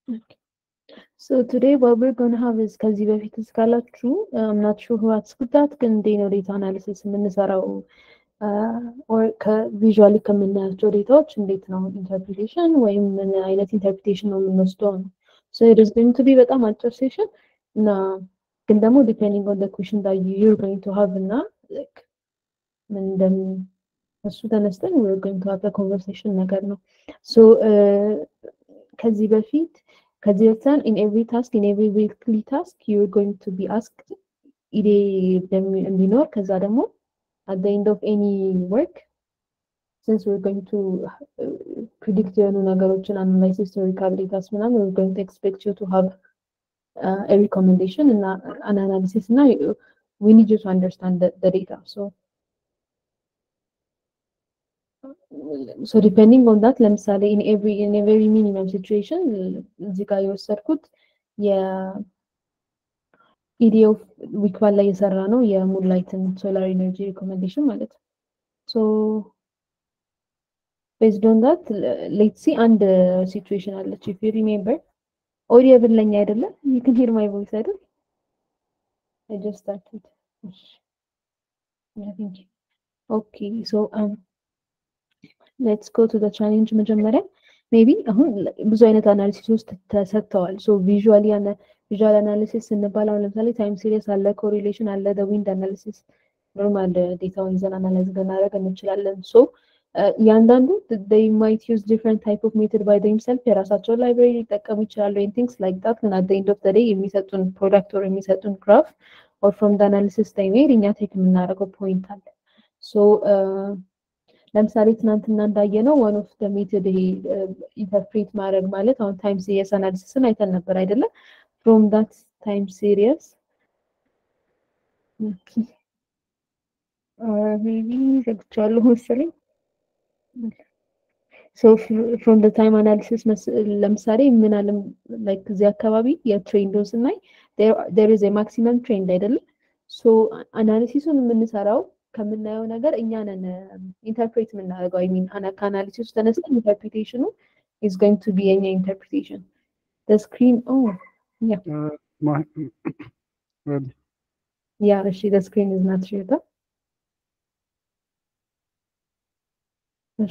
So today what we're going to have is ከዚህ በፊት እስካላችሁ I'm not sure who asked that ግን እንዴት ነው ዴታ አናሊሲስ የምንሰራው ኦር ከቪዥዋሊ ከምናያቸው ዴታዎች እንዴት ነው ኢንተርፕሪቴሽን ወይም ምን አይነት ኢንተርፕሪቴሽን ነው የምንወስደው ነው so it is going to be በጣም አጭር ሴሽን እና ግን ደግሞ depending on the question that you're going to have እና like ምን እንደም እሱ ተነስተን we're going to have a conversation ነገር ነው so ከዚህ በፊት ከዚህ በፊት in every task in every weekly task you're going to be asked ኢዴ እንዲኖር ከዛ ደግሞ at the end of any work since we're going to uh, predict የሆኑ ነገሮችን analyze historical data ምናምን we're going to expect you to have uh, a recommendation and an analysis እና we need you to understand the, the data so so depending on that ለምሳሌ in every in a very minimum situation እዚህ ጋር የወሰድኩት የኢዲኦፍ ዊክ ዋን ላይ የሰራ ነው የሙንላይትን ሶላር ኤነርጂ ሪኮሜንዴሽን ማለት ነው ሶ ቤዝድ ኦን ዳት ሌትስ ሲ አንድ ሲቹዌሽን አለች ኢፍ ዩ ሪሜምበር ኦዲየብል ለኛ አይደለም ዩ ካን ሂር ማይ ቮይስ አይደል I just started. Yeah, thank you. Okay, so um, let's go to the challenge መጀመሪያ ሜቢ አሁን ብዙ አይነት አናሊሲስ ውስጥ ተሰጥተዋል ሶ ቪዥዋሊ ቪዥዋል አናሊሲስ ስንባል አሁን ለምሳሌ ታይም ሲሪየስ አለ ኮሪሌሽን አለ ዊንድ አናሊሲስ ኖርማል ዴታውን ይዘን አናላይዝ ልናደርግ እንችላለን ሶ እያንዳንዱ they might use different type of method by themselves የራሳቸውን ላይብራሪ ሊጠቀሙ ይችላሉ and things like that ግን at the end of the day የሚሰጡን ፕሮዳክት or የሚሰጡን ግራፍ or from the analysis they made እኛ ቴክ የምናደርገው ፖይንት አለ ሶ ለምሳሌ ትናንትና እንዳየነው ዋን ኦፍ ደ ሜትድ ይሄ ኢንተርፕሬት ማድረግ ማለት አሁን ታይም ሲሪየስ አናሊሲስን አይተን ነበር አይደለም ፍሮም ዳት ታይም ሲሪየስ ሜቢ ዘግቼዋለሁ መሰለኝ ሶ ፍሮም ደ ታይም አናሊሲስ ለምሳሌ ምን አለም ላይክ እዚህ አካባቢ የትሬንዶን ስናይ ዴር ኢዝ ማክሲመም ትሬንድ አይደለም ሶ አናሊሲሱን የምንሰራው ከምናየው ነገር እኛ ነን ኢንተርፕሬት የምናደርገው አይ ሚን ከአናሊሲስ ተነስተን ኢንተርፕሪቴሽኑ ኢዝ ጎይንግ ቱ ቢ የኛ ኢንተርፕሪቴሽን ስክሪን ያ ያ እሺ ስክሪን ኢዝ ናት ሼርድ እሺ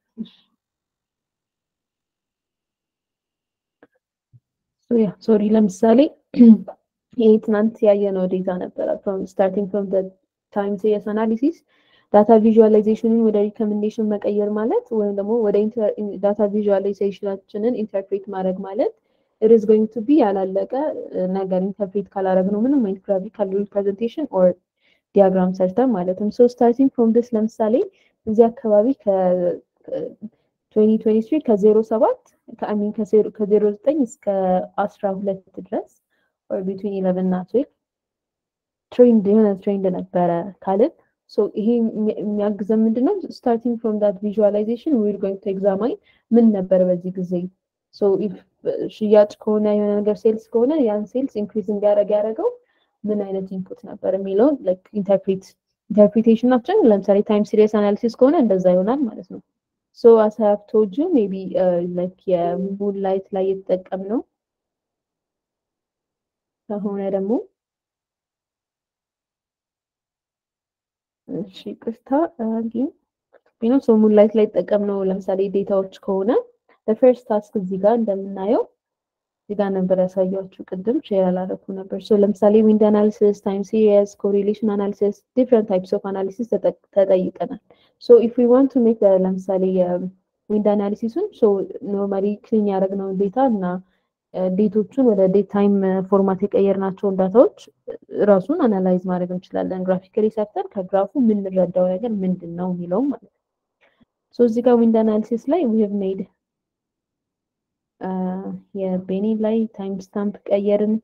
ያ ሶሪ ለምሳሌ ይሄ ትናንት ያየነው ዴታ ነበረ ስታርቲንግ ፍሮም ታይም ሲሪየስ አናሊሲስ ዳታ ቪዥዋላይዜሽንን ወደ ሪኮሜንዴሽን መቀየር ማለት ወይም ደግሞ ወደ ዳታ ቪዥዋላይዜሽናችንን ኢንተርፕሬት ማድረግ ማለት it is going to be ያላለቀ ነገር ኢንተርፕሬት ካላረግ ነው ምንም አይነት ግራፊካል ሪፕሬዘንቴሽን ኦር ዲያግራም ሰርተን ማለትም ሶ ስታርቲንግ ፍሮም ዲስ ለምሳሌ እዚህ አካባቢ ከ2023 ከዜሮ ሰባት ከአሚን ከዜሮ ዘጠኝ እስከ አስራ ሁለት ድረስ ኦር ቢትዊን ኢለቨን እና ትዌልቭ ትሬንድ የሆነ ትሬንድ ነበረ ካልን ሶ ይሄ የሚያግዘን ምንድነው ስታርቲንግ ፍሮም ዳት ቪዥዋላይዜሽን ዊር ጎይንግ ቱ ኤግዛማይን ምን ነበር በዚህ ጊዜ ሶ ኢፍ ሽያጭ ከሆነ የሆነ ነገር ሴልስ ከሆነ ያን ሴልስ ኢንክሪዝ እንዲያደርግ ያደረገው ምን አይነት ኢንፑት ነበር የሚለውን ኢንተርፕሬት ኢንተርፕሪቴሽናችን ለምሳሌ ታይም ሲሪየስ አናሊሲስ ከሆነ እንደዛ ይሆናል ማለት ነው ሶ አስ ሃቭ ቶልድ ዩ ሜቢ ላይክ የሙን ላይት ላይ የተጠቀምነው ከሆነ ደግሞ እሺ ቅርታ ግን ነው ሶ ሙን ላይት ላይ የተጠቀምነው ለምሳሌ ዴታዎች ከሆነ ፈርስት ታስክ እዚህ ጋር እንደምናየው እዚህ ጋር ነበር ያሳያችሁ ቅድም ሼር አላረኩ ነበር ሶ ለምሳሌ ዊንድ አናሊሲስ ታይም ሲሪየስ ኮሪሌሽን አናሊሲስ ዲፍረንት ታይፕስ ኦፍ አናሊሲስ ተጠይቀናል ሶ ኢፍ ዊ ዋንት ቱ ሜክ ለምሳሌ ዊንድ አናሊሲሱን ሶ ኖርማሊ ክሊን ያደረግነውን ዴታ እና ዴቶቹን ወደ ዴት ታይም ፎርማት የቀየርናቸውን ዳታዎች ራሱን አናላይዝ ማድረግ እንችላለን ግራፊካሊ ሰርተን ከግራፉ የምንረዳው ነገር ምንድን ነው የሚለውም ማለት ነው ሶ እዚህ ጋር ዊንድ አናሊሲስ ላይ ዊ ሃቭ ሜድ የቤኒን ላይ ታይም ስታምፕ ቀየርን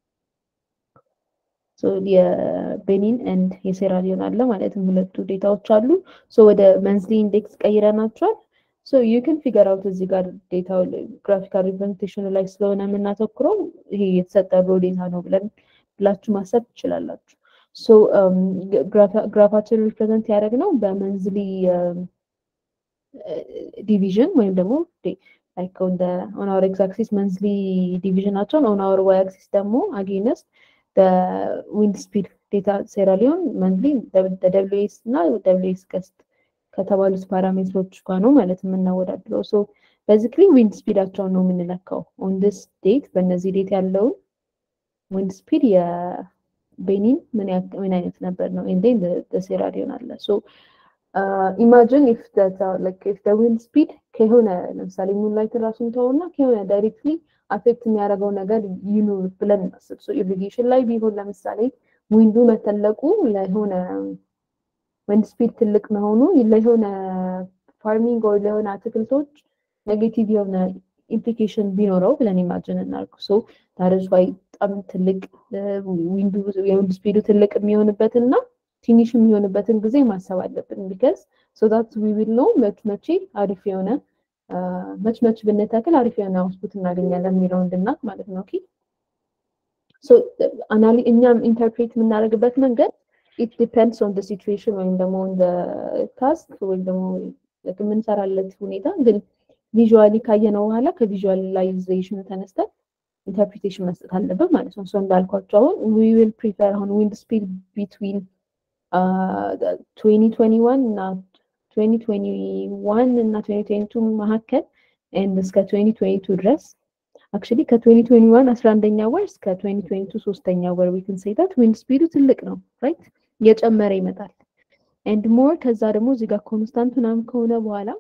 የቤኒን ኤንድ የሴራሊዮን አለ ማለትም ሁለቱ ዴታዎች አሉ ሶ ወደ መንዝሊ ኢንዴክስ ቀይረናቸዋል ሶ ዩ ክን ፊገር አውት እዚህ ጋር ዴታው ግራፊካል ሪፕሬዘንቴሽኑ ላይ ስለሆነ የምናተኩረው ይሄ የተሰጠ ሮ ዴታ ነው ብለን ብላችሁ ማሰብ ትችላላችሁ ሶ ግራፋችን ሪፕሬዘንት ያደረግ ነው በመንዝሊ ዲቪዥን ወይም ደግሞ ላይክ ኦን ኦን አወር ኤክስ አክሲስ መንዝሊ ዲቪዥናቸውን ኦን አወር ዋይ አክሲስ ደግሞ አጌነስት ዊንድ ስፒድ ዴታ ሴራሊዮን መንዝሊ ደብሊው ኤስ እና ደብሊው ኤስ ገስት ከተባሉት ፓራሜትሮች ጋር ነው ማለት የምናወዳድረው። ሶ ቤዚክሊ ዊንድ ስፒዳቸውን ነው የምንለካው ኦን ዲስ ዴት በእነዚህ ዴት ያለውን ዊንድ ስፒድ የቤኒን ምን አይነት ነበር ነው ኤንዴን ሴራሊዮን አለ ሶ ኢማጂን ኢፍ ኢፍ ዊንድ ስፒድ ከሆነ ለምሳሌ ሙንላይት ራሱን ተውና ከሆነ ዳይሬክትሊ አፌክት የሚያደርገው ነገር ይኑር ብለን እናስብ። ሶ ኢሪጌሽን ላይ ቢሆን ለምሳሌ ዊንዱ መተለቁ ለሆነ ዊንድ ስፒድ ትልቅ መሆኑ ለሆነ ፋርሚንግ ወይ ለሆነ አትክልቶች ኔጌቲቭ የሆነ ኢምፕሊኬሽን ቢኖረው ብለን ኢማጅን እናርግ። ሶ ታረዝ ዋይ በጣም ትልቅ ዊንዱ የዊንድ ስፒዱ ትልቅ የሚሆንበት እና ትንሽ የሚሆንበትን ጊዜ ማሰብ አለብን። ቢከዝ ሶ ዳት ዊ ዊል ኖ መች መቼ አሪፍ የሆነ መች መች ብንተክል አሪፍ የሆነ አውትፑት እናገኛለን የሚለው እንድናቅ ማለት ነው። ኦኬ ሶ አናሊ እኛም ኢንተርፕሬት የምናደርግበት መንገድ ኢት ዲፔንድስ ኦን ሲቹዌሽን ወይም ደግሞ ታስክ ወይም ደግሞ የምንሰራለት ሁኔታ ግን ቪዥዋሊ ካየነው በኋላ ከቪዥዋላይዜሽኑ ተነስተን ኢንተርፕሪቴሽን መስጠት አለብን ማለት ነው። ሶ እንዳልኳቸው አሁን ዊ ዊል ፕሪፈር አሁን ዊንድ ስፒድ ቢትዊን 2021 እና 2021 እና 2022 መካከል ኤንድ እስከ 2022 ድረስ አክቹሊ ከ2021 11ኛ ወር እስከ 2022 ሶስተኛ ወር ዊክን ሴታት ዊንድ ስፒዱ ትልቅ ነው ራይት እየጨመረ ይመጣል ኤንድ ሞር ከዛ ደግሞ እዚህ ጋር ኮንስታንት ምናምን ከሆነ በኋላ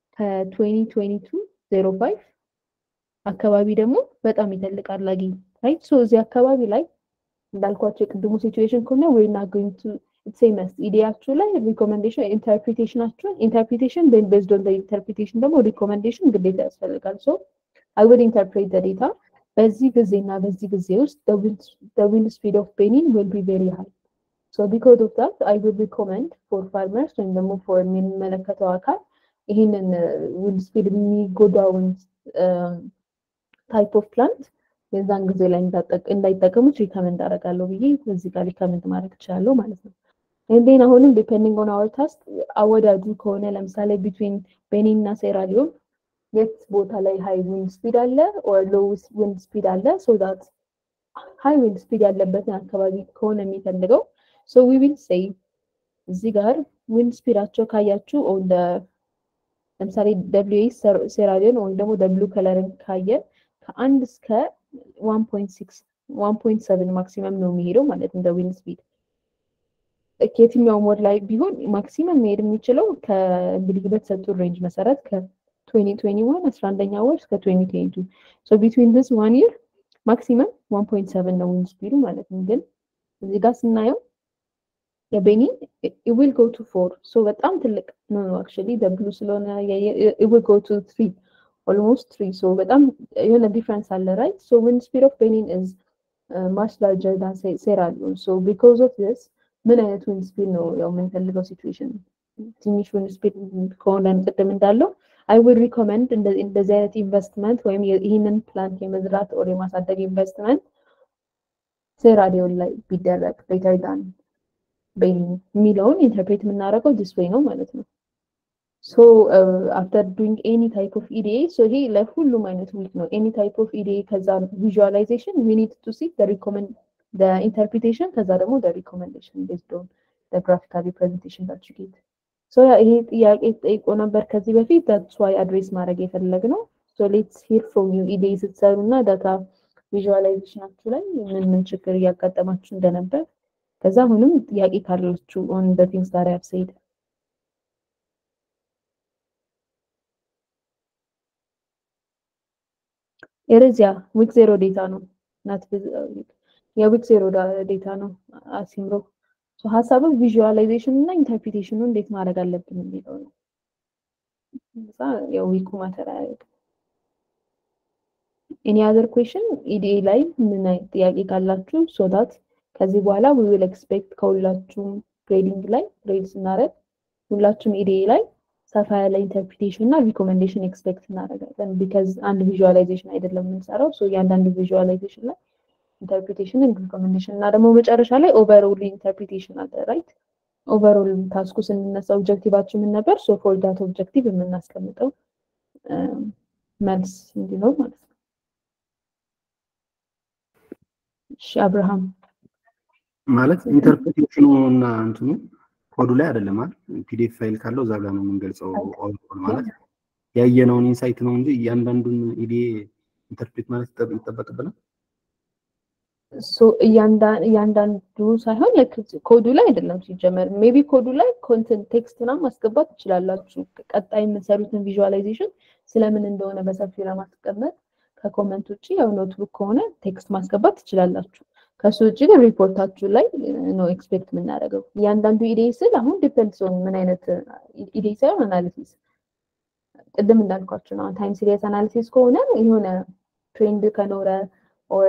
ከ2022 05 አካባቢ ደግሞ በጣም ይተልቃል ላጊ ራይት ሶ እዚህ አካባቢ ላይ እንዳልኳቸው የቅድሙ ሲቹዌሽን ከሆነ ወይ ና ጎይንግ ቱ ሴመስ ኢዲያችሁ ላይ ሪኮመንዴሽን ኢንተርፕሪቴሽናችሁን ኢንተርፕሪቴሽን ቤን ቤዝድ ኦን ኢንተርፕሪቴሽን ደግሞ ሪኮመንዴሽን ግዴታ ያስፈልጋል ሶ አይ ውድ ኢንተርፕሬት ደ ዴታ በዚህ ጊዜ እና በዚህ ጊዜ ውስጥ ዊንድ ስፒድ ኦፍ ቤኒን ዊል ቢ ቬሪ ሃይ ሶ ቢኮዝ ኦፍ ዳት አይ ውድ ሪኮመንድ ፎር ፋርመርስ ወይም ደግሞ ፎር የሚመለከተው አካል ይህንን ዊንድ ስፒድ የሚጎዳውን ታይፕ ኦፍ ፕላንት የዛን ጊዜ ላይ እንዳይጠቀሙት ሪከመንድ አደርጋለሁ ብዬ በዚህ ጋር ሪከመንድ ማድረግ እችላለሁ ማለት ነው። እንዴን አሁንም ዲፔንዲንግ ኦን አወር ታስክ አወዳጁ ከሆነ ለምሳሌ ቢትዊን ቤኒን እና ሴራሊዮን የት ቦታ ላይ ሃይ ዊንድ ስፒድ አለ ኦር ሎው ዊንድ ስፒድ አለ ሶ ዳት ሃይ ዊንድ ስፒድ ያለበትን አካባቢ ከሆነ የሚፈልገው ሶ ዊ ዊል ሴይ እዚህ ጋር ዊንድ ስፒዳቸው ካያችሁ ኦን ለምሳሌ ደብሊው ኤስ ሴራሊዮን ወይም ደግሞ ደብሊው ከለርን ካየን ከአንድ እስከ ዋን ፖይንት ሲክስ ዋን ፖይንት ሰቨን ማክሲመም ነው የሚሄደው ማለት እንደ ዊንድ ስፒድ ከየትኛውም ወር ላይ ቢሆን ማክሲመም መሄድ የሚችለው ከእንግዲህ በተሰጡ ሬንጅ መሰረት ከ2021 አስራ አንደኛ ወር እስከ 2022 ሶ ቢትዊን ዲስ ዋን ይር ማክሲመም ዋን ፖይንት ሰቨን ነው ዊንድ ስፒዱ ማለት ነው። ግን እዚህ ጋር ስናየው የቤኒን ዊል ጎ ቱ ፎር ሶ በጣም ትልቅ ነው አክቹዋሊ ደብሉ ስለሆነ ዊል ጎ ቱ ትሪ ኦልሞስት ትሪ ሶ በጣም የሆነ ዲፍረንስ አለ ራይት ሶ ዊንድ ስፒድ ኦፍ ቤኒን ኢዝ ማች ላርጀር ዳን ሴራሊዮን ሶ ቢኮዝ ኦፍ ዲስ ምን አይነት ዊንድ ስፒድ ነው ያው የምንፈልገው ሲቹዌሽን ትንሽ ዊንድ ስፒድ ከሆነ ቅድም እንዳለው አይ ውድ ሪኮመንድ እንደዚህ አይነት ኢንቨስትመንት ወይም ይህንን ፕላንት የመዝራት ኦር የማሳደግ ኢንቨስትመንት ሴራሊዮን ላይ ቢደረግ ቤተር ዳን ቤኒን የሚለውን ኢንተርፕሬት የምናደርገው ዲስ ዌይ ነው ማለት ነው። ሶ አፍተር ዱይንግ ኤኒ ታይፕ ኦፍ ኢዲኤ ሶ ይሄ ለሁሉም አይነት ዊክ ነው። ኤኒ ታይፕ ኦፍ ኢዲኤ ከዛ ቪዥዋላይዜሽን ዊ ኒድ ቱ ሲ ሪኮመንድ ኢንተርፕሪቴሽን ከዛ ደግሞ ሪኮመንዴሽን ቤዝድ ኦን ግራፊካል ሪፕሬዘንቴሽን ዳት ዩ ጌት ሶ ይሄ ጥያቄ ጠይቆ ነበር ከዚህ በፊት ዳትስ ዋይ አድሬስ ማድረግ የፈለግ ነው። ሶ ሌትስ ሂር ፍሮም ዩ ኢዲኤ ስትሰሩ እና ዳታ ቪዥዋላይዜሽናችሁ ላይ ምን ምን ችግር እያጋጠማችሁ እንደነበር ከዛ አሁንም ጥያቄ ካላችሁ ኦን ዘ ቲንግስ ዛት አይ ሃቭ ሴድ ኤረዚያ ዊክ ዜሮ ዴታ ነው ናት የዊክ ዜሮ ዴታ ነው አሲምሮ ሀሳቡ ቪዥዋላይዜሽን እና ኢንተርፕሪቴሽኑ እንዴት ማድረግ አለብን የሚለው ነው። እዛ የዊኩ ማተር አያደርግም። ኤኒ አዘር ኩዌሽን ኢዲኤ ላይ ምን አይነት ጥያቄ ካላችሁ ሶዳት ከዚህ በኋላ ዊ ዊል ኤክስፔክት ከሁላችሁም ግሬዲንግ ላይ ግሬድ ስናደርግ ሁላችሁም ኢዲኤ ላይ ሰፋ ያለ ኢንተርፕሪቴሽን እና ሪኮሜንዴሽን ኤክስፔክት እናደርጋለን። ቢካዝ አንድ ቪዥዋላይዜሽን አይደለም የምንሰራው። ሶ እያንዳንዱ ቪዥዋላይዜሽን ላይ ኢንተርፕሪቴሽን ሪኮሜንዴሽን እና ደግሞ መጨረሻ ላይ ኦቨርኦል ኢንተርፕሪቴሽን አለ ራይት። ኦቨርኦል ታስኩ ስንነሳ ኦብጀክቲቫችን ምን ነበር? ሶ ፎር ዳት ኦብጀክቲቭ የምናስቀምጠው መልስ እንዲኖር ማለት ነው። እሺ አብርሃም ማለት ኢንተርፕሬቴሽኑ እና እንትኑ ኮዱ ላይ አይደለም አይደል? ፒዲኤፍ ፋይል ካለው እዛ ጋር ነው የምንገልጸው። ኦል ማለት ያየነውን ኢንሳይት ነው እንጂ እያንዳንዱን ኢዲኤ ኢንተርፕሬት ማለት ይጠበቅብናል። እያንዳንዱ ሳይሆን ኮዱ ላይ አይደለም ሲጀመር። ሜቢ ኮዱ ላይ ኮንተንት ቴክስት ምናምን ማስገባት ትችላላችሁ። ቀጣይ የምትሰሩትን ቪዥዋላይዜሽን ስለምን እንደሆነ በሰፊው ለማስቀመጥ ከኮመንት ውጭ ያው ኖትቡክ ከሆነ ቴክስት ማስገባት ትችላላችሁ። ከሱ ውጭ ግን ሪፖርታችሁ ላይ ነው ኤክስፔክት የምናደርገው። እያንዳንዱ ኢዴይ ስል አሁን ዲፔንድስ ኦን ምን አይነት ኢዴይ ሳይሆን አናሊሲስ ቅድም እንዳልኳችሁ ነው። ታይም ሲሪየስ አናሊሲስ ከሆነ የሆነ ትሬንድ ከኖረ ኦር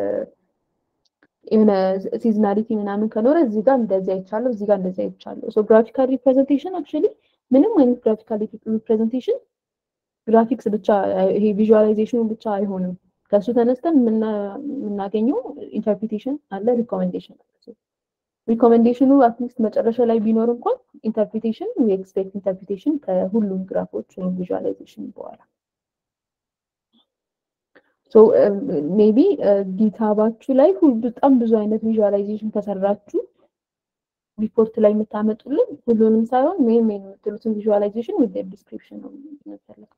የሆነ ሲዝናሊቲ ምናምን ከኖረ እዚህ ጋር እንደዚህ አይቻለሁ፣ እዚህ ጋር እንደዚህ አይቻለሁ። ሶ ግራፊካል ሪፕሬዘንቴሽን አክቹዋሊ ምንም አይነት ግራፊካል ሪፕሬዘንቴሽን ግራፊክስ ብቻ ይሄ ቪዥዋላይዜሽኑ ብቻ አይሆንም። ከእሱ ተነስተን የምናገኘው ኢንተርፕሪቴሽን አለ፣ ሪኮሜንዴሽን አለ። ሪኮሜንዴሽኑ አትሊስት መጨረሻ ላይ ቢኖር እንኳን ኢንተርፕሪቴሽን ኤክስፔክት ኢንተርፕሪቴሽን ከሁሉም ግራፎች ወይም ቪዥዋላይዜሽን በኋላ ሜቢ ጊታባችሁ ላይ በጣም ብዙ አይነት ቪዥዋላይዜሽን ከሰራችሁ ሪፖርት ላይ የምታመጡልን ሁሉንም ሳይሆን ሜን ሜን የምትሉትን ቪዥዋላይዜሽን ዊዝ ዲስክሪፕሽን ነው የምንፈልገው።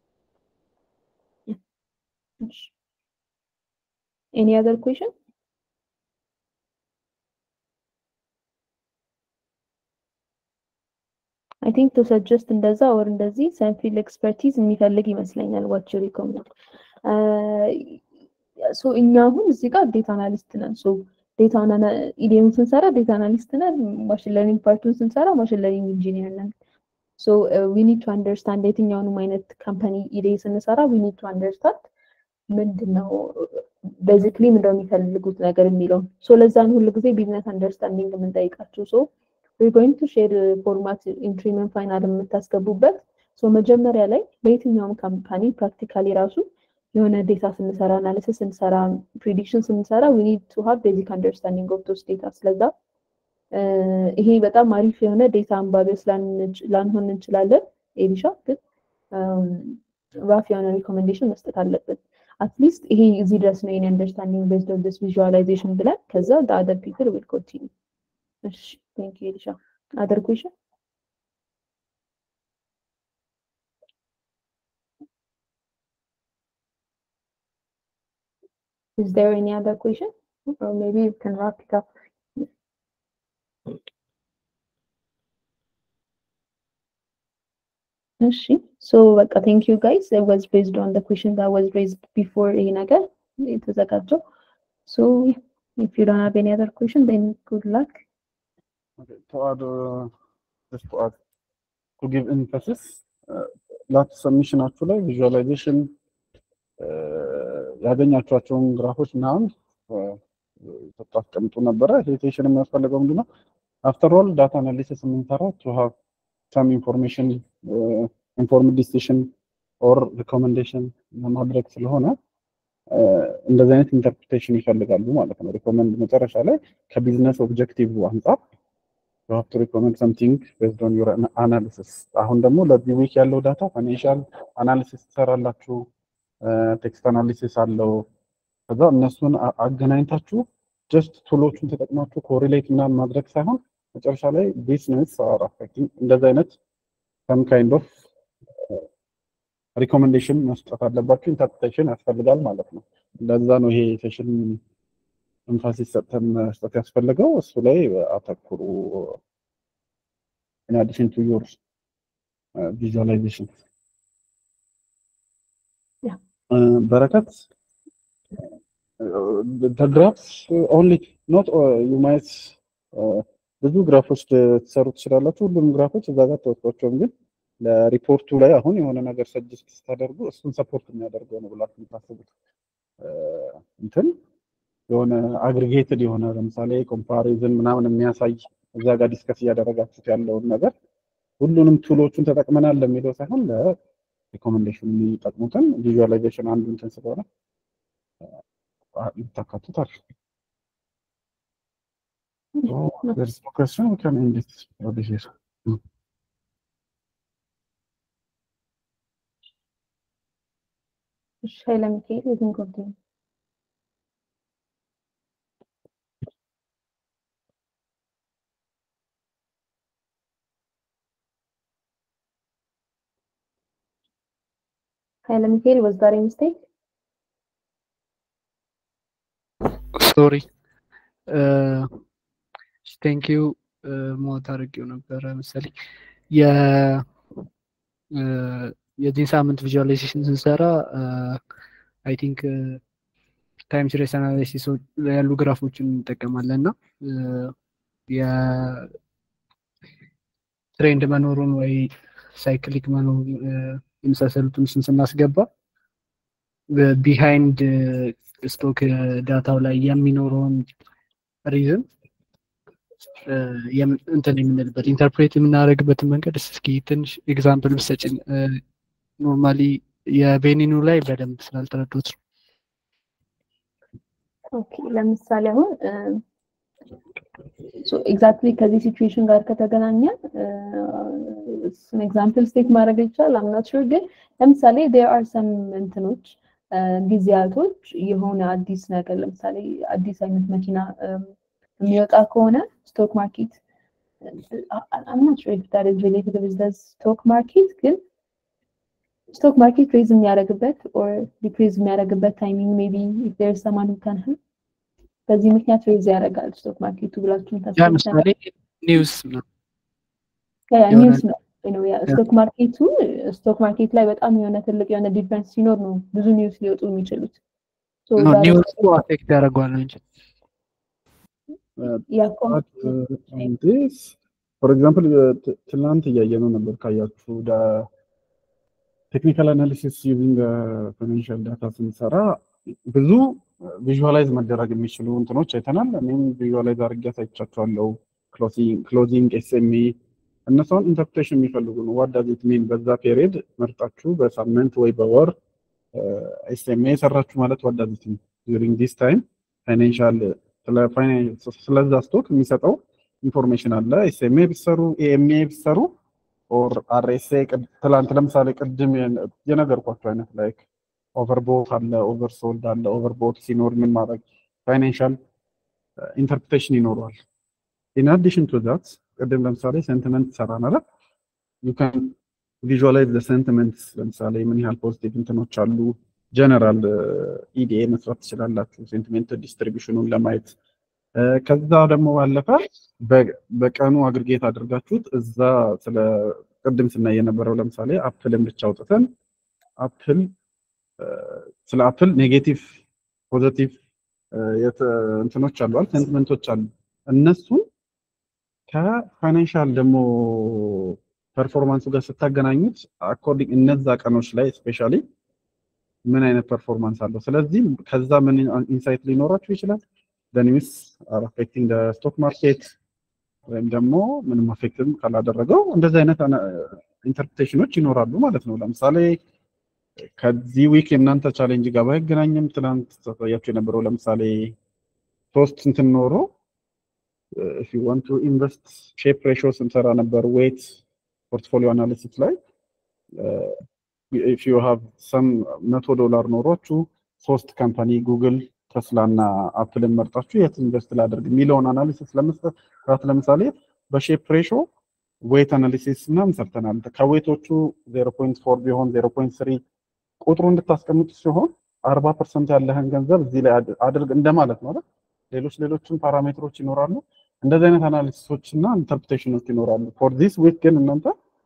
ኤኒ አዘር ኩዌሽን? አይ ቲንክ ቱ ሰጀስት እንደዛ ወር እንደዚህ ሰንፊል ኤክስፐርቲዝ የሚፈልግ ይመስለኛል። ዋች ሪኮመንድ ሶ እኛ አሁን እዚህ ጋር ዴታ አናሊስት ነን። ሶ ዴታ ኢዲኤም ስንሰራ ዴታ አናሊስት ነን። ማሽን ለርኒንግ ፓርቱን ስንሰራ ማሽን ለርኒንግ ኢንጂኒየር ነን። ሶ ዊ ኒድ ቱ አንደርስታንድ የትኛውንም አይነት ካምፓኒ ኢዲኤ ስንሰራ ዊ ኒድ ቱ አንደርስታንድ ምንድን ነው ቤዚክሊ ምንድነው የሚፈልጉት ነገር የሚለውን ሶ ለዛን ሁሉ ጊዜ ቢዝነስ አንደርስታንዲንግ የምንጠይቃቸው ሶ we're going to share ፎርማት ኢንትሪምን ፋይናል የምታስገቡበት ሶ መጀመሪያ ላይ በየትኛውም ካምፓኒ ፕራክቲካሊ ራሱ የሆነ ዴታ ስንሰራ አናሊሲስ ስንሰራ ፕሪዲክሽን ስንሰራ ዊ ኒድ ቱ ሃቭ ቤዚክ አንደርስታንዲንግ ኦፍ ዶስ ዴታ ስለዛ ይሄ በጣም አሪፍ የሆነ ዴታ አንባቢዎች ላንሆን እንችላለን ኤሊሻ ግን ራፍ የሆነ ሪኮሜንዴሽን መስጠት አለብን አትሊስት ይሄ እዚህ ድረስ ነው የኔ አንደርስታንዲንግ ቤዝድ ኦን ዲስ ቪዥዋላይዜሽን ብለን ከዛ አደር ፒፕል ዊል ኮንቲኒ እሺ ቴንክ ዩ ኤሊሻ አደር ኩዌሽን Is there any other question? Or maybe you can wrap it up. እሺ ሶ በቃ ቴንክ ዩ ጋይስ it was based on the question that was raised before ይሄ ነገር የተዘጋጀው so if you don't have any other question then good luck Okay, to add, uh, just to add, to give emphasis, uh, ላት ሰሚሽናችሁ ላይ ቪዥዋላይዜሽን ያገኛቸዋቸውን ግራፎች ምናምን ታስቀምጡ ነበረ። ሄቴሽን የሚያስፈልገው ምንድነው? አፍተር ኦል ዳታ አናሊሲስ የምንሰራው ቱ ሃቭ ሰም ኢንፎርሜሽን ኢንፎርምድ ዲሲሽን ኦር ሪኮሜንዴሽን ለማድረግ ስለሆነ እንደዚህ አይነት ኢንተርፕሪቴሽን ይፈልጋሉ ማለት ነው። ሪኮመንድ መጨረሻ ላይ ከቢዝነስ ኦብጀክቲቭ አንጻር you have to recommend something based on your ana- analysis አሁን ደግሞ ለዚህ ዊክ ያለው ዳታ ፋይናንሻል አናሊሲስ ትሰራላችሁ፣ ቴክስት አናሊሲስ አለው። ከዛ እነሱን አ- አገናኝታችሁ ጀስት ቱሎቹን ተጠቅማችሁ ኮሪሌት ምናምን ማድረግ ሳይሆን መጨረሻ ላይ ቢዝነስ አር አፌክቲንግ እንደዚህ አይነት ሰም ካይንድ ኦፍ ሪኮሜንዴሽን መስጠት አለባችሁ። ኢንተርፕሬቴሽን ያስፈልጋል ማለት ነው። ለዛ ነው ይሄ ሴሽን ኤምፋሲስ ሰጥተን መስጠት ያስፈልገው እሱ ላይ አተኩሩ። in addition to your uh, visualization. Yeah. Uh, በረከት uh, the graphs uh, only not uh, you might uh, ብዙ ግራፎች ትሰሩ ትችላላችሁ። ሁሉም ግራፎች እዛ ጋር ተወስዷቸውም፣ ግን ለሪፖርቱ ላይ አሁን የሆነ ነገር ሰጅስት ስታደርጉ እሱን ሰፖርት የሚያደርገው ነው ብላችሁ የምታስቡት uh, እንትን የሆነ አግሪጌትድ የሆነ ለምሳሌ ኮምፓሪዝን ምናምን የሚያሳይ እዛ ጋር ዲስከስ እያደረጋችሁት ያለውን ነገር ሁሉንም ቱሎቹን ተጠቅመናል ለሚለው ሳይሆን ለሪኮሜንዴሽን የሚጠቅሙትን ቪዥዋላይዜሽን አንዱ እንትን ስለሆነ ልታካቱት አለ። There's no question, we can end it over here. እሺ ኃይለ ሚካኤል የትን ኮንቲኒ ኃይለ ሚካኤል was that a mistake? ሶሪ ቴንክ ዩ ሞት አድርጌው ነበረ መሰለኝ የ የዚህን ሳምንት ቪዥዋላይዜሽን ስንሰራ አይ ቲንክ ታይም ሲሪየስ አናላይሲስ ያሉ ግራፎችን እንጠቀማለን እና የትሬንድ መኖሩን ወይ ሳይክሊክ መኖሩን የመሳሰሉትን ስን ስናስገባ ቢሃይንድ ስቶክ ዳታው ላይ የሚኖረውን ሪዝን እንትን የምንልበት ኢንተርፕሬት የምናደርግበትን መንገድ እስኪ ትንሽ ኤግዛምፕል ብሰጭን ኖርማሊ የቤኒኑ ላይ በደንብ ስላልተረዱት ነው። ኦኬ ለምሳሌ አሁን ኤግዛክትሊ ከዚህ ሲቹዌሽን ጋር ከተገናኘ ኤግዛምፕል ስቴት ማድረግ ይቻላል። አምናት ሹር ግን ለምሳሌ ዴር አር ሰም እንትኖች ጊዜያቶች የሆነ አዲስ ነገር ለምሳሌ አዲስ አይነት መኪና የሚወጣ ከሆነ ስቶክ ማርኬት አምናት ሹር ኢፍ ዳት ኢዝ ሪሌትድ ዊዝ ዘ ስቶክ ማርኬት ግን ስቶክ ማርኬት ሬዝ የሚያደርግበት ኦር ዲክሪዝ የሚያደርግበት ታይሚንግ ሜቢ ኢፍ ዴር ኢዝ ሰማን ሁ ካን ሄልፕ በዚህ ምክንያት ሬዝ ያደርጋል ስቶክ ማርኬቱ ብላችሁን ያ ምሳሌ ኒውስ ነው። ኒውስ ነው ስቶክ ማርኬቱ ስቶክ ማርኬት ላይ በጣም የሆነ ትልቅ የሆነ ዲፍረንስ ሲኖር ነው ብዙ ኒውስ ሊወጡ የሚችሉት። ኒውሱ አፌክት ያደርገዋል እንጂ ፎር ኤግዛምፕል ትናንት እያየነው ነበር ካያችሁ ቴክኒካል አናሊሲስ ዩዚንግ ፋይናንሻል ዳታ ስንሰራ ብዙ ቪዥዋላይዝ መደረግ የሚችሉ እንትኖች አይተናል። እኔም ቪዥዋላይዝ አድርጌ አሳይቻቸዋለሁ። ክሎዚንግ ኤስኤምኢ እነሱን ኢንተርፕሬሽን የሚፈልጉ ነው። ዋት ዳዝ ኢት ሚን በዛ ፔሪየድ መርጣችሁ በሳምንት ወይ በወር ኤስኤምኤ የሰራችሁ ማለት ዋት ዳዝ ኢት ሚን ዱሪንግ ዲስ ታይም ፋይናንሻል ስለዛ ስቶክ የሚሰጠው ኢንፎርሜሽን አለ። ኤስኤምኤ ቢሰሩ ኤኤምኤ ቢሰሩ ኦር አርኤስኤ ትላንት ለምሳሌ ቅድም የነገርኳቸው አይነት ላይክ ኦቨርቦት አለ፣ ኦቨርሶልድ አለ። ኦቨርቦት ሲኖር ምን ማድረግ ፋይናንሻል ኢንተርፕሬቴሽን ይኖረዋል። ኢን አዲሽን ቱ ዛት ቅድም ለምሳሌ ሴንቲመንት ሰራ ማለት ዩ ካን ቪዥዋላይዝ ዘ ሴንቲመንትስ ለምሳሌ ምን ያህል ፖዚቲቭ እንትኖች አሉ። ጀነራል ኢዲኤ መስራት ትችላላችሁ ሴንቲሜንት ዲስትሪቢሽኑን ለማየት። ከዛ ደግሞ ባለፈ በቀኑ አግሪጌት አድርጋችሁት እዛ ስለ ቅድም ስናይ የነበረው ለምሳሌ አፕልን ብቻ አውጥተን አፕል ስለ አፕል ኔጌቲቭ ፖዘቲቭ እንትኖች አሉ ሴንቲመንቶች አሉ እነሱን ከፋይናንሻል ደግሞ ፐርፎርማንሱ ጋር ስታገናኙት አኮርዲንግ እነዛ ቀኖች ላይ ስፔሻሊ ምን አይነት ፐርፎርማንስ አለው። ስለዚህ ከዛ ምን ኢንሳይት ሊኖራችሁ ይችላል። ኒውስ አር አፌክቲንግ ስቶክ ማርኬት ወይም ደግሞ ምንም አፌክትም ካላደረገው እንደዚህ አይነት ኢንተርፕሬቴሽኖች ይኖራሉ ማለት ነው። ለምሳሌ ከዚህ ዊክ የእናንተ ቻሌንጅ ጋር ባይገናኝም ትናንት ታሳያችሁ የነበረው ለምሳሌ ሶስት እንትን ኖሮ ኢፍ ዩ ዋንት ቱ ኢንቨስት ሼፕ ሬሾ ስንሰራ ነበር ዌት ፖርትፎሊዮ አናሊሲስ ላይ ኢፍ ዩ ሃቭ ሰም መቶ ዶላር ኖሯችሁ ሶስት ካምፓኒ ጉግል፣ ተስላ እና አፕልን መርጣችሁ የት ኢንቨስት ላደርግ የሚለውን አናሊሲስ ለመስጠት ራት ለምሳሌ በሼፕ ሬሾ ዌት አናሊሲስ ምናምን ሰርተናል። ከዌቶቹ ዜሮ ፖይንት ፎር ቢሆን ዜሮ ፖይንት ስሪ ቁጥሩ እንድታስቀምጡ ሲሆን አርባ ፐርሰንት ያለህን ገንዘብ እዚህ ላይ አድርግ እንደማለት ነው። ሌሎች ሌሎችም ፓራሜትሮች ይኖራሉ። እንደዚህ አይነት አናሊሲሶች እና ኢንተርፕሬቴሽኖች ይኖራሉ። ፎር ዚስ ዊክ ግን እናንተ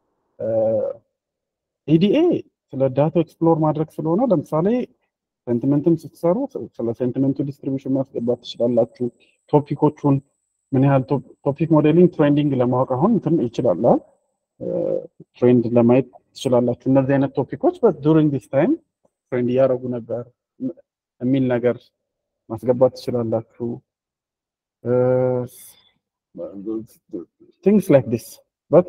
ኢዲኤ ስለ ዳታ ኤክስፕሎር ማድረግ ስለሆነ ለምሳሌ ሴንቲመንትም ስትሰሩ ስለ ሴንቲመንቱ ዲስትሪቢሽን ማስገባት ትችላላችሁ። ቶፒኮቹን ምን ያህል ቶፒክ ሞዴሊንግ ትሬንዲንግ ለማወቅ አሁን እንትን ይችላል ትሬንድ ለማየት ትችላላችሁ። እነዚህ አይነት ቶፒኮች ዱሪንግ ዲስ ታይም ትሬንድ እያደረጉ ነበር የሚል ነገር ማስገባት ትችላላችሁ። ቲንግስ ላይክ ዲስ በት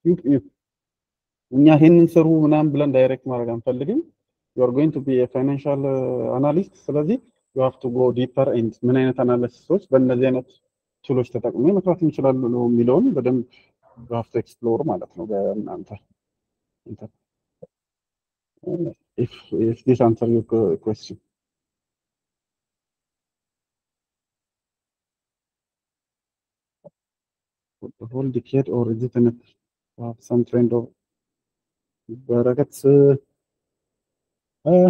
እኛ ይህንን ስሩ ምናምን ብለን ዳይሬክት ማድረግ አንፈልግም። ዩ አር ጎይንግ ቱ ቢ የፋይናንሻል አናሊስት። ስለዚህ ዩ ሃቭ ቱ ጎ ዲፐር ኤንድ ምን አይነት አናሊሲሶች በእነዚህ አይነት ቱሎች ተጠቅሜ መስራት እንችላሉ ነው የሚለውን በደንብ ዩ ሃቭ ቱ ኤክስፕሎር ማለት ነው በእናንተ Uh, if if this answer your que- question. For the whole decade, or is it enough to have some trend of brackets? Uh, uh,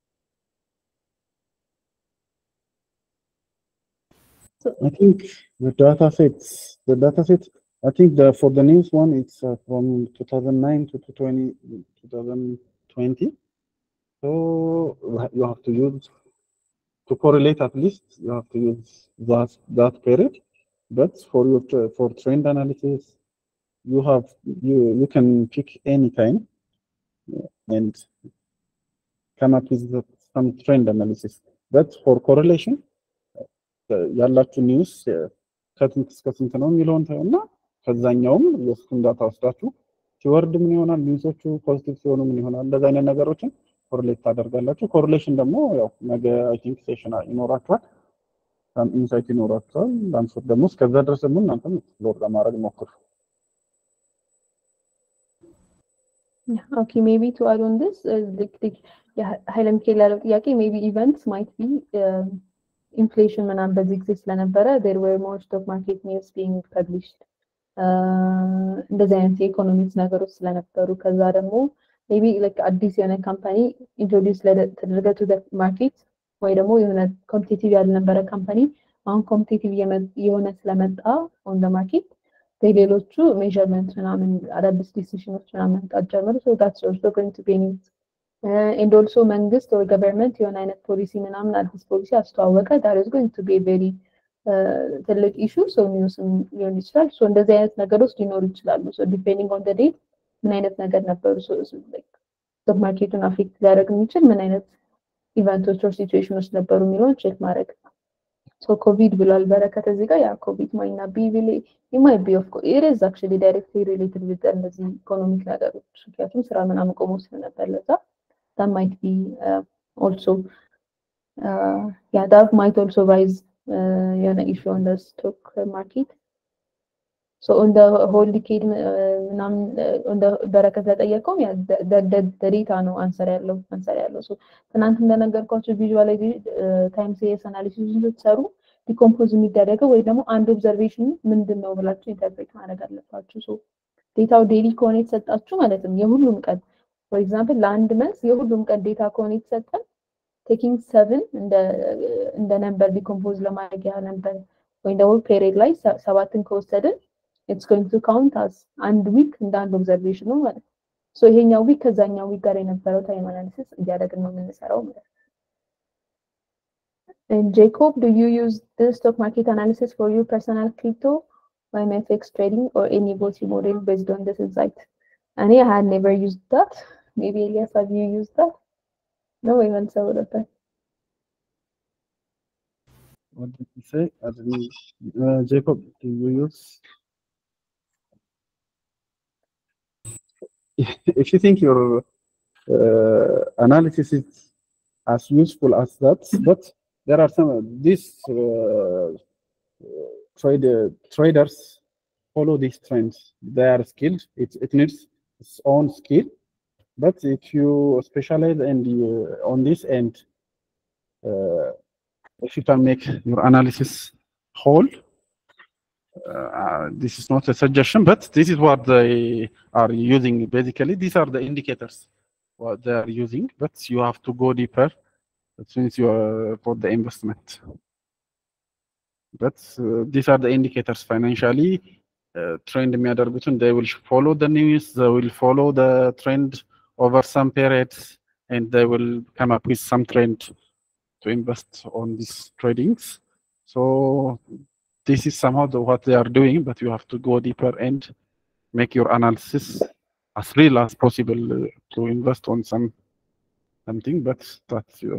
So- I think the data sets, the data set, I think the for the news one, it's uh, from 2009 to 20, 2020. So you have to use to correlate at least you have to use that that period. But for your tra- for trend analysis, you have you you can pick any time uh, and come up with the, some trend analysis. But for correlation, uh, ያላችሁ ኒውስ ከስንት እስከ ስንት ነው የሚለውን እና ከዛኛውም የእሱን ዳታ ወስዳችሁ ሲወርድ ምን ይሆናል፣ ኒውሶቹ ፖዚቲቭ ሲሆኑ ምን ይሆናል፣ እንደዚህ አይነት ነገሮችን ኮሪሌት ታደርጋላችሁ። ኮሪሌሽን ደግሞ ያው ነገ አይ ቲንክ ሴሽን ይኖራችኋል፣ ኢንሳይት ይኖራችኋል። ላንሶት ደግሞ እስከዛ ድረስ ደግሞ እናንተም ኤክስፕሎር ለማድረግ ሞክሩ። Yeah, okay, maybe to add on this, uh, the, the, yeah, ኃይለ ሚካኤል ያለው ጥያቄ maybe events might be um, inflation ምናምን በዚህ ጊዜ ስለነበረ there were more stock market news being published uh, እንደዚህ አይነት የኢኮኖሚክስ ነገሮች ስለነበሩ ከዛ ደግሞ maybe like አዲስ የሆነ ካምፓኒ ኢንትሮዲውስ ተደረገ to the market ወይ ደግሞ የሆነ ኮምፒቲቲቭ ያልነበረ ካምፓኒ አሁን ኮምፒቲቲቭ የሆነ ስለመጣ on the market ሌሎቹ ሜዥርመንት ምናምን አዳዲስ ዲሲሽኖች ምናምን መምጣት ጀመሩ። ሶ ታትስ ኦልሶ ጎይንግ ቱ ቤ ኒውስ ኤንድ ኦልሶ መንግስት ወይ ገቨርንመንት የሆነ አይነት ፖሊሲ ምናምን አዲስ ፖሊሲ አስተዋወቀ። ዳት ኢዝ ጎይንግ ቱ ቢ ቬሪ ትልቅ ኢሹ ሶ ኒውስም ሊሆን ይችላል። ሶ እንደዚህ አይነት ነገሮች ሊኖሩ ይችላሉ። ሶ ዲፔንዲንግ ኦን ደ ዴት ምን አይነት ነገር ነበሩ ስቶክ ማርኬቱን አፌክት ሊያደርግ የሚችል ምን አይነት ኢቨንቶች ኦር ሲቹዌሽኖች ነበሩ የሚለውን ቼክ ማድረግ ሶ ኮቪድ ብሏል በረከት እዚህ ጋር ያ ኮቪድ ማይና ቢ ቢል ማይ ቢ ኦፍ ኢት ኢዝ አክቹዋሊ ዳይሬክትሊ ሪሌትድ ዊዝ እነዚህ ኢኮኖሚክ ነገሮች ምክንያቱም ስራ ምናምን ቆሞ ስለነበር ለዛ that might be uh, also uh, yeah that might also rise uh, የሆነ issue on the stock market so on the whole decade ምናምን on the በረከት ለጠየቀውም ያ ዴታ ነው አንሰር ያለው አንሰር ያለው so ትናንት እንደነገርኳቸው ቪዥዋላይዜሽን ታይም ሲሪየስ አናሊሲስ ስትሰሩ ዲኮምፖዝ የሚደረገው ወይ ደግሞ አንድ ኦብዘርቬሽን ምንድን ነው ብላችሁ ኢንተርፕሬት ማድረግ አለባችሁ ሶ ዴታው ዴሊ ከሆነ የተሰጣችሁ ማለትም የሁሉም ቀን ፎር ኤግዛምፕል ለአንድ መንስ የሁሉም ቀን ዴታ ከሆነ የተሰጠን ቴኪንግ ሰብን እንደ ነምበር ዲኮምፖዝ ለማድረግ ያህል ነበር ወይም ደግሞ ፔሪድ ላይ ሰባትን ከወሰድን ኢትስ ጎይንግ ቱ ካውንት አስ አንድ ዊክ እንደ አንድ ኦብዘርቬሽን ነው ማለት ነው ሶ ይሄኛው ዊክ ከዛኛው ዊክ ጋር የነበረው ታይም አናሊሲስ እያደረግን ነው የምንሰራው ማለት ነው And Jacob, do you use the stock market analysis for your personal crypto or MFX trading or any voting model based on this insight? And I had never used that. Maybe Elias, have you used that? No, even so with that. What did you say? I didn't, uh, Jacob, do you use? if you think your uh, analysis is as useful as that, but there are some these uh, trade, traders follow these trends. They are skilled. It it needs its own skill. But if you specialize and you on this end, uh, if you can make your analysis whole, uh, this is not a suggestion, but this is what they are using. Basically, these are the indicators what they are using. But you have to go deeper since you are for the investment. But uh, these are the indicators financially. Uh, trend የሚያደርጉትን they will follow the news, they will follow the trend over some periods, and they will come up with some trend to invest on these tradings. So this is somehow the, what they are doing, but you have to go deeper and make your analysis as real as possible uh, to invest on some something. But that's your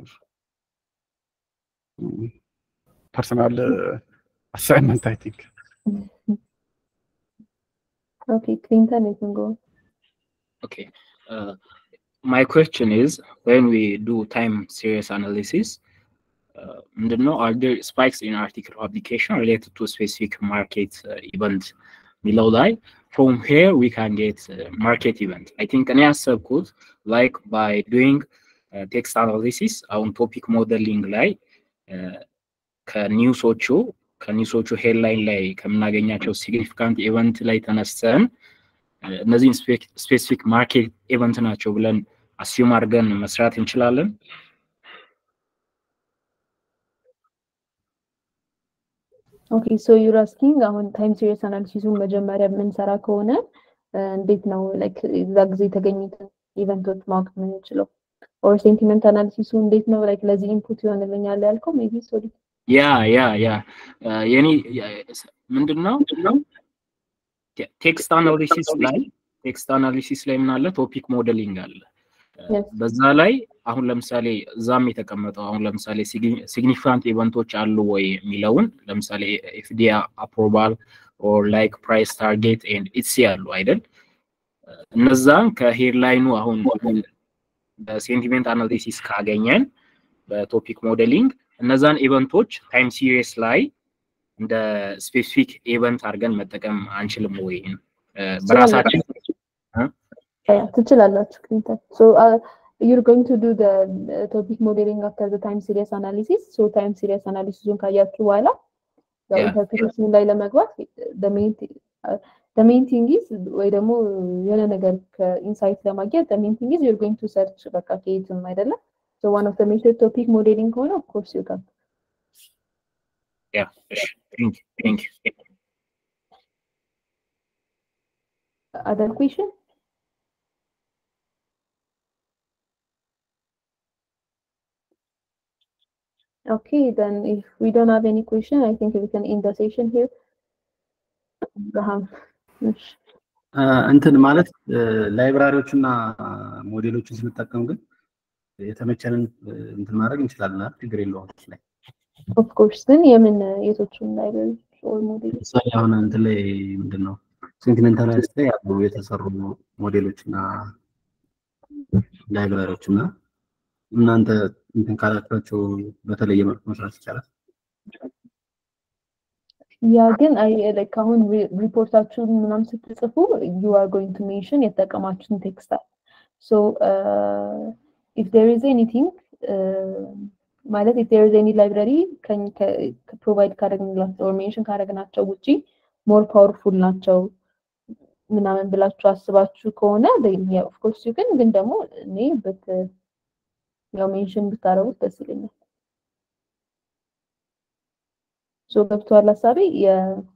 mm, personal uh, assignment, I think. Okay, Clinton, you can go. Okay. Uh, my question is when we do time series analysis, uh, know, are there spikes in article publication related to a specific market uh, event below that? From here, we can get uh, market event. I think እኔ ያሰብኩት ላይክ ባይ ዱይንግ ቴክስት አናሊሲስ አሁን ቶፒክ ሞዴሊንግ ላይ ከኒውሶቹ ከኒውሶቹ ሄድላይን ላይ ከምናገኛቸው ሲግኒፊካንት ኢቨንት ላይ ተነስተን እነዚህን ስፔሲፊክ ማርኬት ኢቨንት ናቸው ብለን አስዩም አድርገን መስራት እንችላለን። ኦኬ ሶ ዩር አስኪንግ አሁን ታይም ሲሪየስ አናሊሲሱን መጀመሪያ የምንሰራ ከሆነ እንዴት ነው ላይክ እዛ ጊዜ የተገኙትን ኢቨንቶች ማወቅ የምንችለው? ኦር ሴንቲመንት አናሊሲሱ እንዴት ነው ላይክ ለዚህ ኢንፑት ይሆንልኛል ያልከው ሜቢ ሶሪ ያ ያ ያ የኔ ምንድን ነው ቴክስት አናሊሲስ ላይ ቴክስት አናሊሲስ ላይ ምን አለ ቶፒክ ሞዴሊንግ አለ በዛ ላይ አሁን ለምሳሌ እዛም የተቀመጠው አሁን ለምሳሌ ሲግኒፊካንት ኢቨንቶች አሉ ወይ የሚለውን ለምሳሌ ኤፍዲአ አፕሮቫል ኦር ላይክ ፕራይስ ታርጌት ኤንድ ኢትሲ አሉ አይደል እነዛን ከሄድላይኑ አሁን በሴንቲሜንት አናሊሲስ ካገኘን በቶፒክ ሞዴሊንግ እነዛን ኢቨንቶች ታይም ሲሪየስ ላይ እንደ ስፔሲፊክ ኢቨንት አድርገን መጠቀም አንችልም ወይ በራሳችን ትችላላችሁ ክሊንተን ሶ you're going to do the uh, topic modeling after the time series analysis so time series analysis ካያችሁ በኋላ ያው ኢንተርፕሬሽኑ ላይ ለመግባት the main uh, the main thing is ወይ ደግሞ የሆነ ነገር ከኢንሳይት ለማግኘት the main thing is you're going to search በቃ ከየትም አይደለም so one of the major topic modeling ከሆነ of course you can yeah thank you thank you other question Okay, then if we don't have any question, I think we can end the session here. Abraham. እንትን ማለት ላይብራሪዎችና ሞዴሎችን ስንጠቀም ግን የተመቸንን እንትን ማድረግ እንችላለን አይደል? ችግር የለውም እሱ ላይ ኦፍ ኮርስ ግን የምን የቶቹን ላይብራሪዎች ኦር ሞዴሎች ለምሳሌ አሁን እንትን ላይ ምንድን ነው ሴንቲሜንታሊስት ላይ ያሉ የተሰሩ ሞዴሎች እና ላይብራሪዎች እና እናንተ እንትን ካላችኋቸው በተለየ መልኩ መስራት ይቻላል። ያ ግን አይ ላይክ አሁን ሪፖርታችሁን ምናምን ስትጽፉ ዩ አር ጎይንግ ቱ ሜንሽን የተጠቀማችሁትን ቴክስት አለ ሶ ኢፍ ዴር ኢዝ ኤኒቲንግ ማለት ኢፍ ዴር ኢዝ ኤኒ ላይብራሪ ፕሮቫይድ ካደረግንላቸው ኦር ሜንሽን ካደረግናቸው ውጪ ሞር ፓወርፉል ናቸው ምናምን ብላችሁ አስባችሁ ከሆነ ኦፍኮርስ ዩ ግን ግን ደግሞ እኔ በት ያው ሜንሽን ብታረጉት ደስ ይለኛል። ሶ ገብቷል ሀሳቤ የ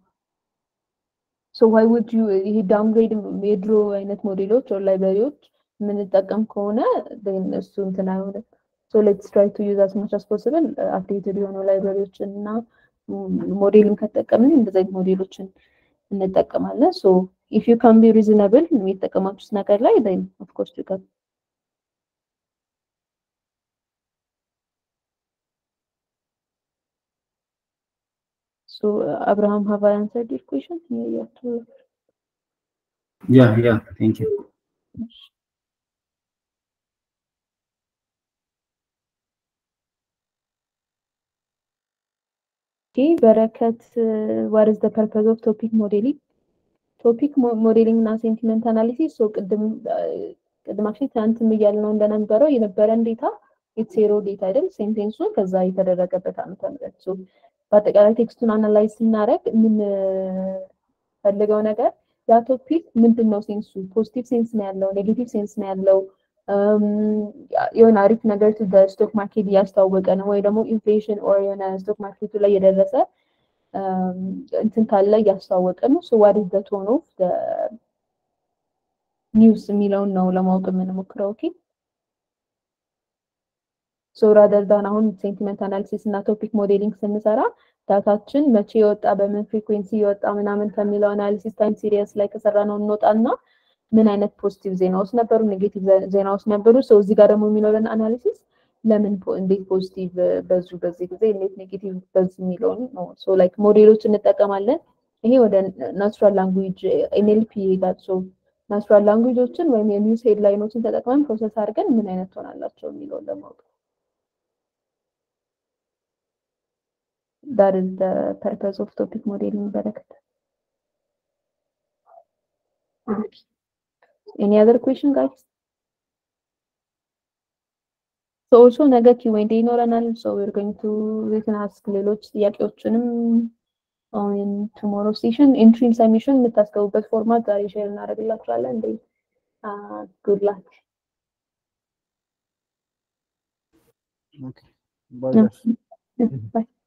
ሶ ዋይ ውድ ዩ ይሄ ዳውንግሬድ የድሮ አይነት ሞዴሎች ኦር ላይብራሪዎች የምንጠቀም ከሆነ እሱ እንትን አይሆንም። ሶ ሌትስ ትራይ ቱ ዩዝ አስ ማች አስ ፖስብል አፕዴትድ የሆኑ ላይብራሪዎችን እና ሞዴልን ከጠቀምን እንደዚህ አይነት ሞዴሎችን እንጠቀማለን። ሶ ኢፍ ዩ ካን ቢ ሪዝነብል የሚጠቀማችሁት ነገር ላይ ን ኦፍኮርስ ዩ ካን So, uh, Abraham, have I answered your question? Yeah, yeah. to- Yeah, yeah, thank you. Okay, Barakat, uh, what is the purpose of topic modeling? ቶፒክ ሞዴሊንግ እና ሴንቲመንት አናሊሲስ ሶ ቅድም ቅድም አክቹዋሊ ትናንትም እያልነው እንደነበረው የነበረን ዴታ የሴሮ ዴታ አይደል ሴንቴንሱን ከዛ የተደረገበት ዓመተ ምህረት ሶ በአጠቃላይ ቴክስቱን አናላይዝ ስናደርግ የምንፈልገው ነገር ያ ቶፒክ ምንድን ነው ሴንሱ ፖዚቲቭ ሴንስ ነው ያለው ኔጌቲቭ ሴንስ ነው ያለው የሆነ አሪፍ ነገር በስቶክ ማርኬት እያስተዋወቀ ነው ወይ ደግሞ ኢንፍሌሽን ኦር የሆነ ስቶክ ማርኬቱ ላይ የደረሰ እንትን ካለ እያስተዋወቀ ነው ሶ ዋት ኢዝ ዘ ቶን ኦፍ ኒውስ የሚለውን ነው ለማወቅ የምንሞክረው ኦኬ ሶ ራደር ዳን አሁን ሴንቲመንት አናሊሲስ እና ቶፒክ ሞዴሊንግ ስንሰራ ዳታችን መቼ የወጣ በምን ፍሪኩዌንሲ የወጣ ምናምን ከሚለው አናሊሲስ ታይም ሲሪየስ ላይ ከሰራ ነው እንወጣና ምን አይነት ፖዚቲቭ ዜናዎች ነበሩ ኔጌቲቭ ዜናዎች ነበሩ ሰው እዚህ ጋር ደግሞ የሚኖረን አናሊሲስ ለምን እንዴት ፖዚቲቭ በዙ በዚህ ጊዜ እንዴት ኔጌቲቭ በዙ የሚለውን ነው ሶ ላይክ ሞዴሎች እንጠቀማለን ይሄ ወደ ናቹራል ላንጉጅ ኤንኤልፒ ይሄዳል ሶ ናቹራል ላንጉጆችን ወይም የኒውስ ሄድላይኖችን ተጠቅመን ፕሮሰስ አድርገን ምን አይነት ትሆናላቸው የሚለውን ለማወቅ that is the purpose of topic modeling በረከት any other question guys ኦልሶ ነገ ኪዌንዴ ይኖረናል። ሶ ዌር ጎይንግ ቱ ሪትን አስክ ሌሎች ጥያቄዎችንም ኦን ቱሞሮ ሴሽን ኢንትሪን ሰሚሽን የምታስገቡበት ፎርማት ዛሬ ሼር እናደርግላችኋለን። እንዴ ጉድ ላክ Okay. Bye, guys. ባይ